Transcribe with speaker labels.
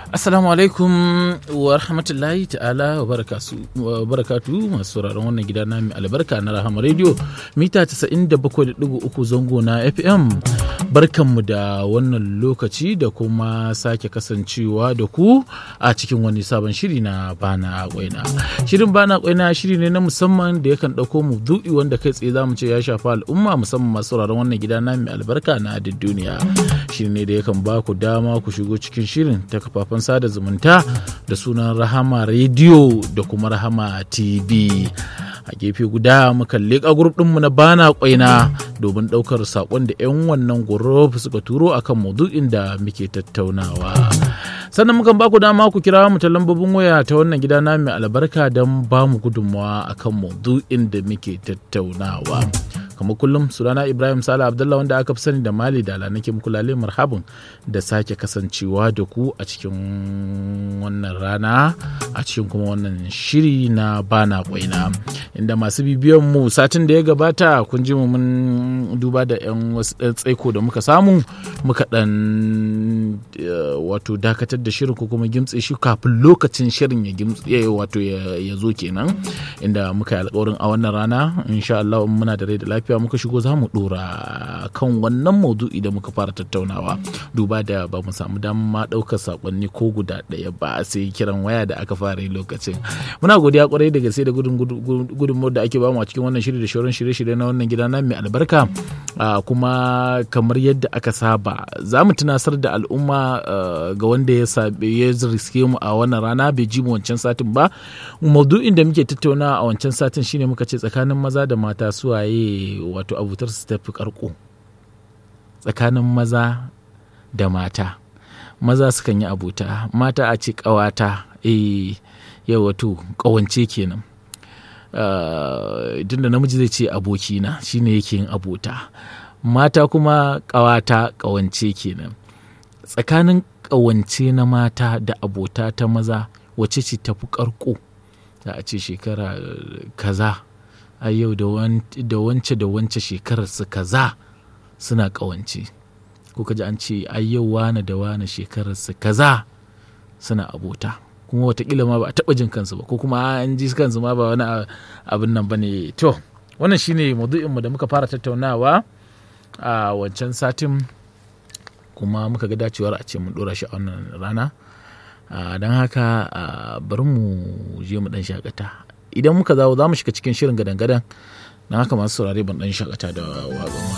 Speaker 1: Assalamu alaikum wa rahmatullahi ta'ala wa barakatu masu sauraron wannan gida na mai albarka na Rahama Radio mita 97.3 zango na FM. Barkanmu da wannan lokaci da kuma sake kasancewa da ku a cikin wani sabon shiri na Bana Kwaina. Shirin Bana Kwaina shiri ne na musamman da yakan ɗauko mu du'i wanda kai tsaye za mu ce ya shafa al'umma musamman masu sauraron wannan gida na mai albarka na duniya. Shiri ne da yakan ba ku dama ku shigo cikin shirin ta kafafen sada zumunta da sunan rahama rediyo da kuma rahama tv a gefe guda muka leƙa grup ɗinmu na bana kwaina domin ɗaukar saƙon da 'yan wannan group suka turo akan maudu'in da muke tattaunawa sannan mukan baku dama ku kira mu ta lambobin waya ta wannan gida na mai albarka don ba mu gudunmawa akan maudu'in da muke tattaunawa kamar kullum sunana ibrahim sala abdullah wanda aka fi sani da mali dala nake muku lale marhabin da sake kasancewa da ku a cikin wannan rana a cikin kuma wannan shiri na bana kwaina inda masu bibiyan mu satin da ya gabata kun ji mu mun duba da yan wasu ɗan tsaiko da muka samu muka ɗan wato dakatar da shirin ko kuma gimtse shi kafin lokacin shirin ya gimtse wato ya zo kenan inda muka yi alkawarin a wannan rana insha Allah muna da rai da lafiya muka shigo za mu dora kan wannan maudu'i da muka fara tattaunawa duba da ba mu samu damar ɗaukar sakonni ko guda ɗaya ba sai kiran waya da aka fara yi lokacin muna godiya kwarai da gaske da gudunmawar da ake bamu a cikin wannan shiri da shauran shirye-shirye na wannan gida na mai albarka kuma kamar yadda aka saba za mu tunasar da al'umma ga wanda ya ya riske mu a wannan rana bai ji mu wancan satin ba maudu'in da muke tattauna a wancan satin shine muka ce tsakanin maza da mata suwaye wato abutar su tafi karko tsakanin maza da mata maza sukan yi abuta mata a ce ƙawata eh yau wato ƙawance kenan tunda namiji zai ce abokina shine yake yin abota mata kuma ƙawata ƙawance kenan tsakanin ƙawance na mata da abota ta maza wace ce tafi ƙarko za a ce shekara kaza a yau da wance da wance shekarar su kaza suna ƙawance ko kaji an ce ai yau wane da wane shekarar su kaza suna abota kuma watakila ma ba a taɓa jin kansu ba ko kuma an ji kansu ma ba wani abin nan ba ne to wannan shine maudu'inmu da muka fara tattaunawa a wancan satin kuma muka ga dacewar a ce mun ɗora shi a wannan rana don haka bari mu je mu ɗan shakata idan muka zawo za mu shiga cikin shirin gadan-gadan don haka masu saurare ban ɗan shakata da waƙon